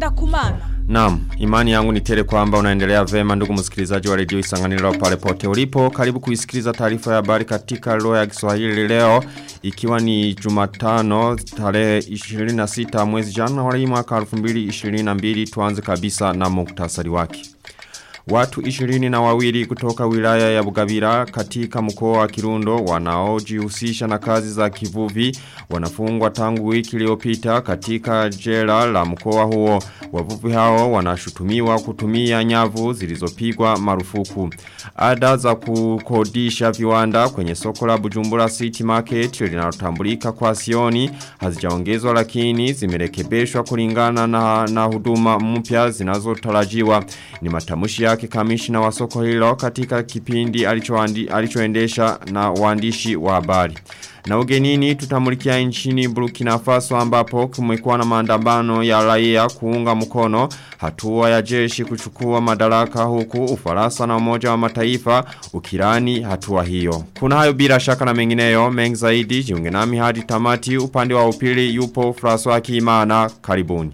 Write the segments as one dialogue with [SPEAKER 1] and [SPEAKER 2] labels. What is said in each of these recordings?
[SPEAKER 1] ngenda kumana.
[SPEAKER 2] Naam, imani yangu ni tele kwamba unaendelea vema ndugu msikilizaji wa redio Isanganiro pale pote ulipo. Karibu kuisikiliza taarifa ya habari katika lugha ya Kiswahili leo ikiwa ni Jumatano tarehe 26 mwezi Januari mwaka 2022 tuanze kabisa na muktasari wake. Watu ishirini na wawili kutoka wilaya ya Bugabira katika mkoa wa Kirundo wanaojihusisha na kazi za kivuvi wanafungwa tangu wiki iliyopita katika jela la mkoa huo. Wavuvi hao wanashutumiwa kutumia nyavu zilizopigwa marufuku. Ada za kukodisha viwanda kwenye soko la Bujumbura City Market linalotambulika kwa Sioni hazijaongezwa lakini zimerekebishwa kulingana na, na huduma mpya zinazotarajiwa. Ni matamushi yake kamishina wa soko hilo katika kipindi alichoendesha na waandishi wa habari. Na ugenini tutamulikia nchini Burkina Faso ambapo kumekuwa na maandamano ya raia kuunga mkono hatua ya jeshi kuchukua madaraka huku Ufaransa na Umoja wa Mataifa ukirani hatua hiyo. Kuna hayo bila shaka na mengineyo mengi zaidi jiunge nami hadi tamati upande wa upili yupo François Kimana karibuni.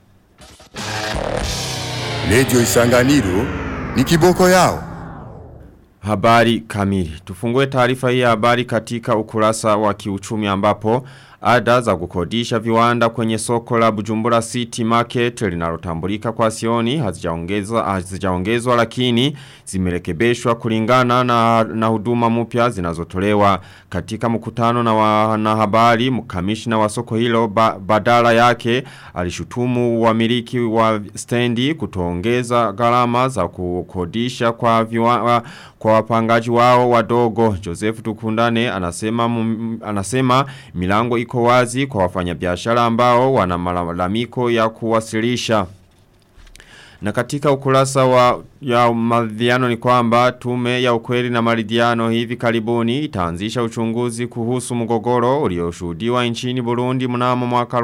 [SPEAKER 3] Lejo Isanganiro ni kiboko yao.
[SPEAKER 2] Habari kamili. Tufungue taarifa hii ya habari katika ukurasa wa kiuchumi ambapo ada za kukodisha viwanda kwenye soko la Bujumbura City Market linalotambulika kwa Sioni hazijaongezwa hazijaongezwa lakini zimerekebishwa kulingana na, na huduma mpya zinazotolewa katika mkutano na wanahabari mkamishna wa soko hilo ba, badala yake alishutumu wamiliki wa stendi kutoongeza gharama za kukodisha kwa viwa, kwa wapangaji wao wadogo Joseph Tukundane anasema m, anasema milango iko wazi kwa wafanyabiashara ambao wana malalamiko ya kuwasilisha na katika ukurasa wa ya maridhiano ni kwamba tume ya ukweli na maridhiano hivi karibuni itaanzisha uchunguzi kuhusu mgogoro ulioshuhudiwa nchini Burundi mnamo mwaka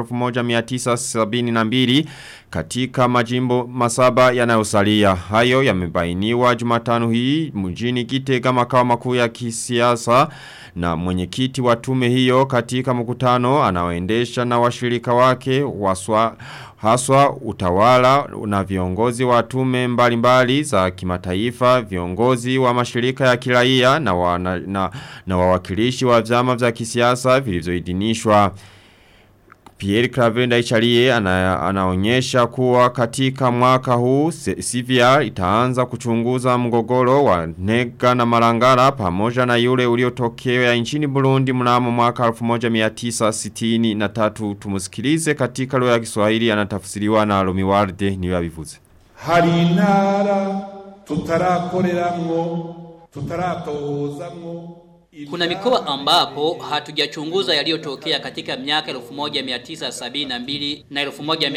[SPEAKER 2] 1972 katika majimbo masaba yanayosalia. Hayo yamebainiwa Jumatano hii mjini Gitega makao makuu ya kisiasa na mwenyekiti wa tume hiyo katika mkutano anaoendesha na washirika wake waswa haswa utawala na viongozi wa tume mbalimbali za kimataifa, viongozi wa mashirika ya kiraia na, wa, na, na, na wawakilishi wa vyama vya kisiasa vilivyoidhinishwa. Pierre Cravenda Ichalie ana, anaonyesha kuwa katika mwaka huu CVR itaanza kuchunguza mgogoro wa nega na marangara pamoja na yule uliotokea nchini Burundi mnamo mwaka 1963 tumusikilize katika lugha ya Kiswahili anatafsiriwa na Romiwarde niwe abivuze.
[SPEAKER 4] Hari intara tutarakoreramwo tutaratohozamwo
[SPEAKER 5] kuna mikoa ambapo hatujachunguza yaliyotokea katika miaka 1972 na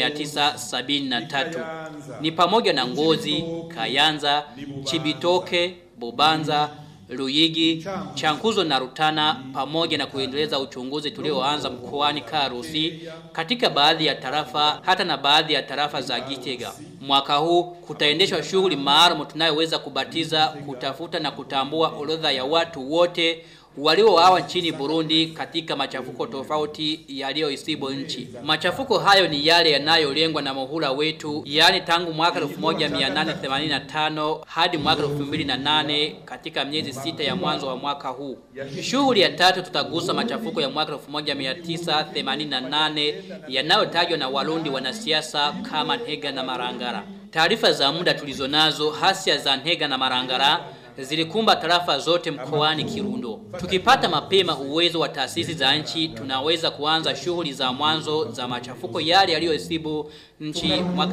[SPEAKER 5] 1973. Ni pamoja na Ngozi, Kayanza, Chibitoke, Bobanza, Luyigi, Chankuzo na Rutana pamoja na kuendeleza uchunguzi tulioanza mkoani Karusi katika baadhi ya tarafa hata na baadhi ya tarafa za Gitega. Mwaka huu kutaendeshwa shughuli maalum tunayoweza kubatiza, kutafuta na kutambua orodha ya watu wote waliouawa nchini Burundi katika machafuko tofauti yaliyoisibu nchi. Machafuko hayo ni yale yanayolengwa na muhula wetu, yani tangu mwaka 1885 hadi mwaka 2008 katika miezi sita ya mwanzo wa mwaka huu. Shughuli ya tatu tutagusa machafuko ya mwaka 1988 yanayotajwa na Warundi wanasiasa kama Ntega na Marangara. Taarifa za muda tulizonazo hasia za Ntega na Marangara zilikumba tarafa zote mkoani Kirundo. Tukipata mapema uwezo wa taasisi za nchi, tunaweza kuanza shughuli za mwanzo za machafuko yale yaliyosibu nchi mwaka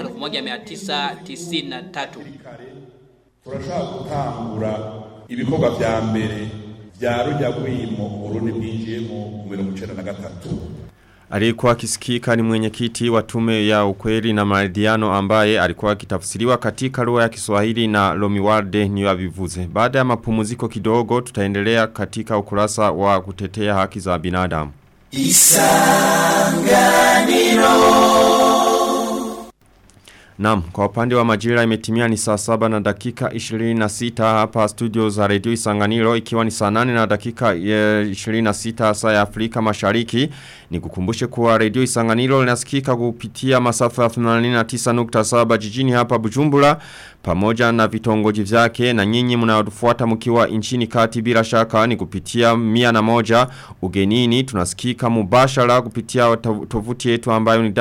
[SPEAKER 5] 1993.
[SPEAKER 4] Turashaka gutangura ibikorwa vya mbere vya rujya gwimo Burundi bwinjiyemo mu 1993.
[SPEAKER 2] Alikuwa akisikika ni mwenyekiti wa tume ya ukweli na maridhiano ambaye alikuwa akitafsiriwa katika lugha ya Kiswahili na Lomiwarde ni wavivuze. Baada ya mapumziko kidogo tutaendelea katika ukurasa wa kutetea haki za binadamu. Naam, kwa upande wa majira imetimia ni saa saba na dakika 26 hapa studio za redio Isanganiro ikiwa ni saa nane na dakika eh, 26 saa ya Afrika Mashariki. Ni kukumbushe kuwa redio Isanganiro linasikika kupitia masafa ya 89.7 jijini hapa Bujumbura pamoja na vitongoji vyake na nyinyi mnaotufuata mkiwa nchini kati bila shaka ni kupitia mia na moja ugenini tunasikika mubashara kupitia to- tovuti yetu ambayo ni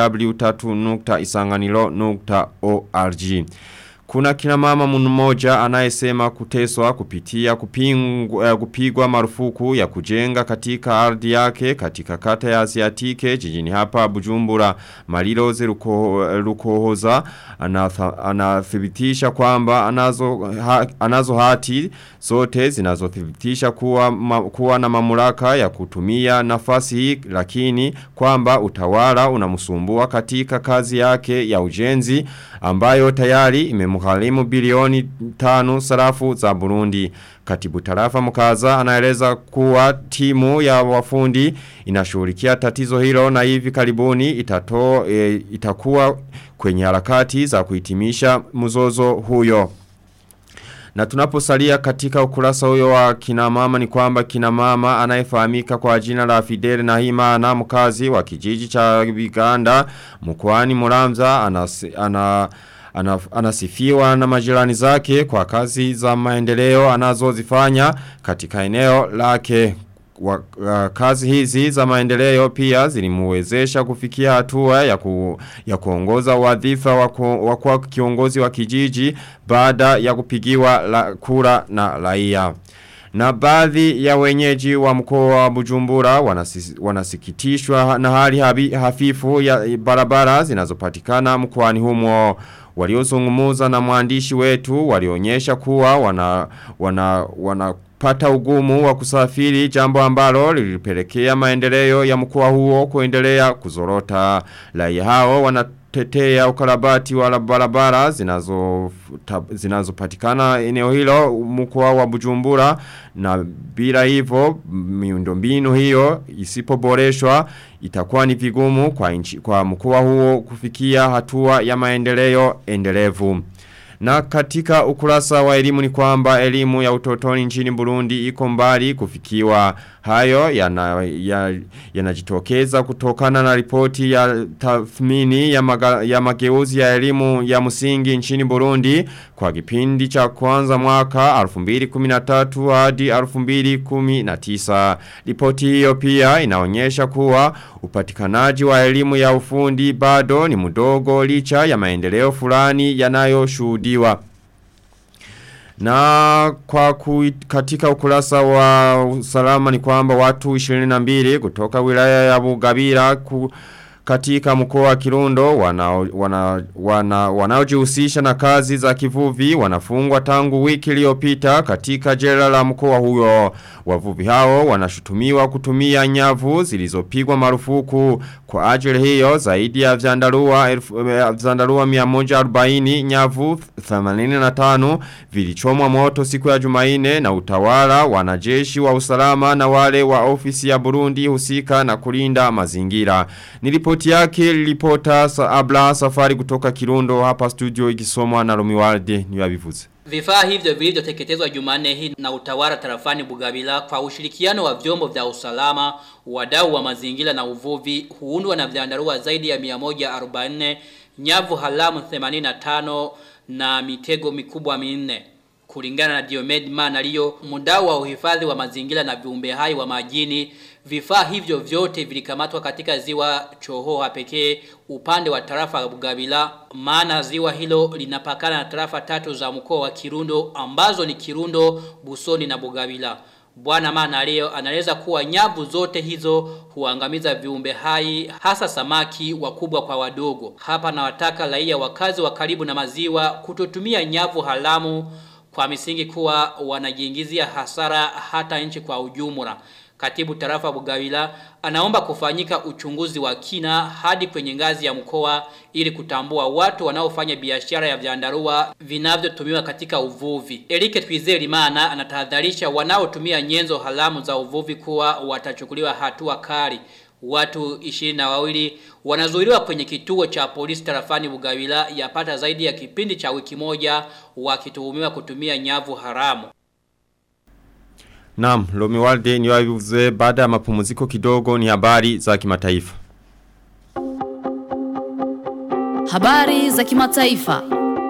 [SPEAKER 2] w3.isanganiro.org kuna kina mama mmoja anayesema kuteswa kupitia kupingu, eh, kupigwa marufuku ya kujenga katika ardhi yake katika kata ya Asiatike jijini hapa Bujumbura Maliloze Ruko, Rukohoza anatha- anathibitisha kwamba anazo, ha, anazo hati zote zinazothibitisha kuwa, ma, kuwa na mamlaka ya kutumia nafasi hii lakini kwamba utawala unamsumbua katika kazi yake ya ujenzi ambayo tayari imemgharimu bilioni tano sarafu za Burundi. Katibu tarafa mkaza anaeleza kuwa timu ya wafundi inashughulikia tatizo hilo na hivi karibuni itato, e, itakuwa kwenye harakati za kuhitimisha mzozo huyo. Na tunaposalia katika ukurasa huyo wa kina mama ni kwamba kina mama anayefahamika kwa jina la Fidel Nahima na mkazi wa kijiji cha Biganda mkoani Muramza anasi, ana ana, anasifiwa na majirani zake kwa kazi za maendeleo anazozifanya katika eneo lake wa, uh, kazi hizi za maendeleo pia zilimuwezesha kufikia hatua ya, ku, ya kuongoza wadhifa wa, ku, wa kuwa kiongozi wa kijiji baada ya kupigiwa la, kura na raia. Na baadhi ya wenyeji wa mkoa wa Bujumbura wanasi, wanasikitishwa na hali habi, hafifu ya barabara zinazopatikana mkoani humo waliozungumuza na mwandishi wetu walionyesha kuwa wana wana wana pata ugumu wa kusafiri jambo ambalo lilipelekea maendeleo ya mkoa huo kuendelea kuzorota. Raia hao wanatetea ukarabati wa barabara zinazo ta- zinazopatikana eneo hilo mkoa wa Bujumbura na bila hivyo miundombinu hiyo isipoboreshwa itakuwa ni vigumu kwa nchi kwa mkoa huo kufikia hatua ya maendeleo endelevu. Na katika ukurasa wa elimu ni kwamba elimu ya utotoni nchini Burundi iko mbali kufikiwa hayo yanajitokeza ya, ya kutokana na ripoti ya tathmini ya, maga, ya mageuzi ya elimu ya msingi nchini Burundi kwa kipindi cha kwanza mwaka 2013 hadi 2019. Ripoti hiyo pia inaonyesha kuwa upatikanaji wa elimu ya ufundi bado ni mdogo licha ya maendeleo fulani yanayoshuhudiwa. Na kwa kui, katika ukurasa wa usalama ni kwamba watu 22 kutoka wilaya ya Bugabira ku, katika mkoa wa Kirundo wanaojihusisha wana, wana, wana na kazi za kivuvi wanafungwa tangu wiki iliyopita katika jela la mkoa huyo. Wavuvi hao wanashutumiwa kutumia nyavu zilizopigwa marufuku kwa ajili hiyo zaidi ya vyandarua vyandarua 140 nyavu 85 vilichomwa moto siku ya Jumanne na utawala wanajeshi wa usalama na wale wa ofisi ya Burundi husika na kulinda mazingira. Nilipoti yake lilipota sa abla safari kutoka Kirundo hapa studio ikisomwa na Romiwalde niwabivuze.
[SPEAKER 5] Vifaa hivyo vilivyoteketezwa Jumanne hii na utawala tarafani Bugabila kwa ushirikiano wa vyombo vya usalama, wadau wa mazingira na uvuvi huundwa na vyandarua zaidi ya 144, nyavu halamu 85 na mitego mikubwa minne. Kulingana na Diomed Manalio, mdau wa uhifadhi wa mazingira na viumbe hai wa majini, vifaa hivyo vyote vilikamatwa katika ziwa Chohoha pekee upande wa tarafa la Bugabila, maana ziwa hilo linapakana na tarafa tatu za mkoa wa Kirundo ambazo ni Kirundo, Busoni na Bugabila. Bwana Mana leo anaeleza kuwa nyavu zote hizo huangamiza viumbe hai hasa samaki wakubwa kwa wadogo. Hapa na wataka raia wakazi wa karibu na maziwa kutotumia nyavu haramu kwa misingi kuwa wanajiingizia hasara hata nchi kwa ujumla. Katibu tarafa Bugawila anaomba kufanyika uchunguzi wa kina hadi kwenye ngazi ya mkoa ili kutambua watu wanaofanya biashara ya vyandarua vinavyotumiwa katika uvuvi. Erike Twizerimana anatahadharisha wanaotumia nyenzo haramu za uvuvi kuwa watachukuliwa hatua kali. Watu ishirini na wawili wanazuiliwa kwenye kituo cha polisi tarafani Bugawila yapata zaidi ya kipindi cha wiki moja wakituhumiwa kutumia nyavu haramu.
[SPEAKER 2] Naam, Lomi Walde ni wabivuze baada ya mapumziko kidogo ni habari za kimataifa.
[SPEAKER 1] Habari za kimataifa.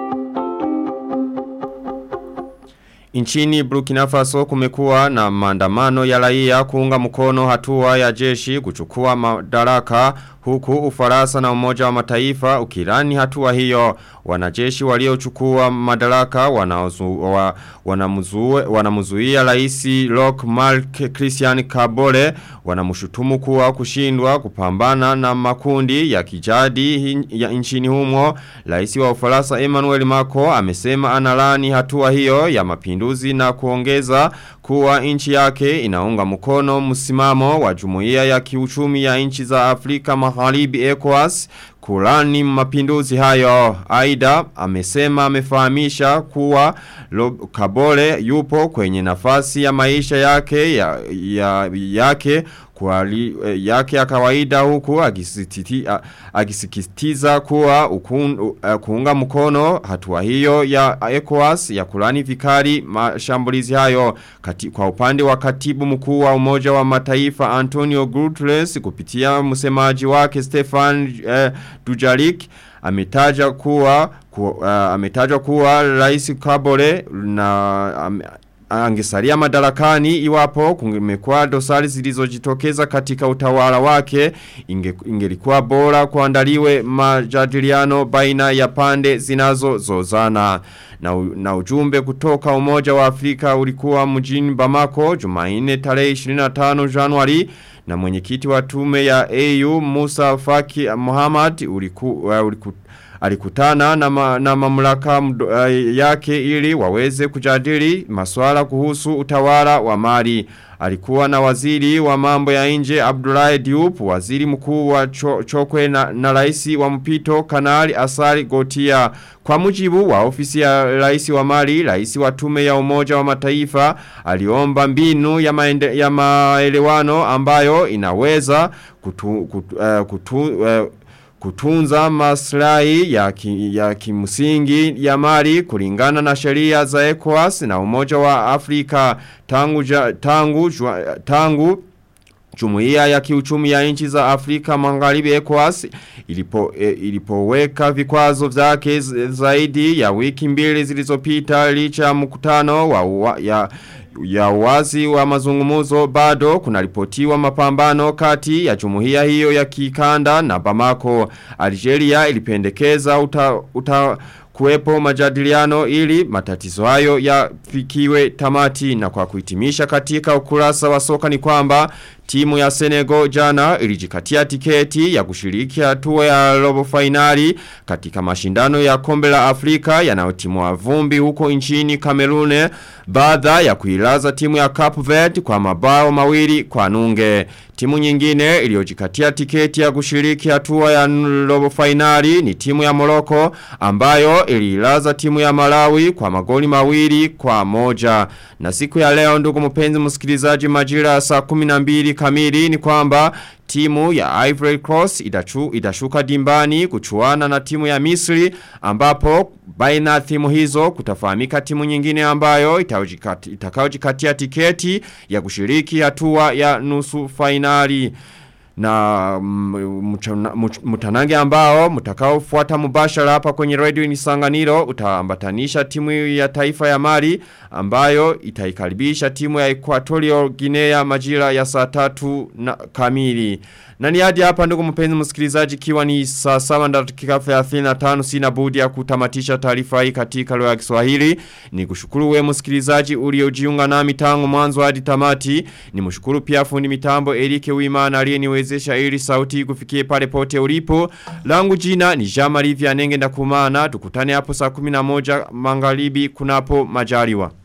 [SPEAKER 2] Nchini Burkina Faso kumekuwa na maandamano ya raia kuunga mkono hatua ya jeshi kuchukua madaraka huku ufaransa na umoja wa mataifa ukirani hatua hiyo wanajeshi waliochukua madaraka wanaozu, wa, wanamuzue, wanamuzuia raisi Rock Mark Christian Kabore wanamshutumu kuwa kushindwa kupambana na makundi ya kijadi ya nchini humo raisi wa ufaransa Emmanuel Macron amesema analani hatua hiyo ya mapinduzi na kuongeza kuwa nchi yake inaunga mkono msimamo wa jumuiya ya kiuchumi ya nchi za Afrika Magharibi ECOWAS kulani mapinduzi hayo. Aida amesema amefahamisha kuwa Kabore yupo kwenye nafasi ya maisha yake ya, ya yake kwa li, yake ya kawaida huku agisikitiza kuwa ukun, uh, kuunga mkono hatua hiyo ya ECOWAS ya kulani vikari mashambulizi hayo Kati, kwa upande wa katibu mkuu wa umoja wa mataifa Antonio Guterres kupitia msemaji wake Stefan uh, Dujarik ametaja kuwa ku, uh, ametaja kuwa rais Kabore na um, angesalia madarakani iwapo kumekuwa dosari zilizojitokeza katika utawala wake inge, ingelikuwa bora kuandaliwe majadiliano baina ya pande zinazozozana na, na ujumbe kutoka umoja wa Afrika ulikuwa mjini Bamako Jumanne tarehe 25 Januari na mwenyekiti wa tume ya AU Musa Faki Muhammad uliku, uh, uliku alikutana na, ma, na mamlaka mdo, uh, yake ili waweze kujadili masuala kuhusu utawala wa mali. Alikuwa na waziri wa mambo ya nje Abdullahi Diop, waziri mkuu wa cho, chokwe na, na raisi wa mpito kanali Asari Gotia. Kwa mujibu wa ofisi ya raisi wa mali, raisi wa tume ya umoja wa mataifa, aliomba mbinu ya, maende, ya maelewano ambayo inaweza kutu, kutu, uh, kutu uh, kutunza maslahi ya, ki, ya kimsingi ya mali kulingana na sheria za ECOWAS na umoja wa Afrika tangu, ja, tangu, jua, tangu Jumuiya ya kiuchumi ya nchi za Afrika Magharibi ECOWAS ilipo, e, ilipoweka vikwazo vyake zaidi ya wiki mbili zilizopita licha ya mkutano wa, wa ya ya wazi wa mazungumuzo bado kunaripotiwa mapambano kati ya jumuiya hiyo ya kikanda na Bamako. Algeria ilipendekeza uta, uta kuwepo majadiliano ili matatizo hayo yafikiwe tamati na kwa kuhitimisha katika ukurasa wa soka ni kwamba timu ya Senegal jana ilijikatia tiketi ya kushiriki hatua ya robo finali katika mashindano ya kombe la Afrika yanayotimua vumbi huko nchini Kamerune baada ya kuilaza timu ya Cape Verde kwa mabao mawili kwa nunge. Timu nyingine iliyojikatia tiketi ya kushiriki hatua ya robo finali ni timu ya Morocco ambayo ililaza timu ya Malawi kwa magoli mawili kwa moja. Na siku ya leo ndugu mpenzi msikilizaji majira saa 12 kamili ni kwamba timu ya Ivory Cross idachu, idashuka dimbani kuchuana na timu ya Misri ambapo baina timu hizo kutafahamika timu nyingine ambayo itakaojikatia tiketi ya kushiriki hatua ya nusu finali na mutanange ambao mutakao fuata mubashara hapa kwenye radio inisanganiro utaambatanisha timu ya taifa ya Mali ambayo itaikaribisha timu ya Equatorial Guinea majira ya saa tatu na kamili. Na ni hadi hapa ndugu mpenzi msikilizaji kiwa ni saa 7 dakika 35 sina budi ya kutamatisha taarifa hii katika lugha ya Kiswahili. Ni kushukuru wewe msikilizaji uliojiunga nami tangu mwanzo hadi tamati. Ni mshukuru pia fundi mitambo Erike Uimana aliyeniwezesha ili sauti kufikie pale pote ulipo. Langu jina ni Jean Marie Vianenge ndakumana. Tukutane hapo saa 11 magharibi kunapo majaliwa.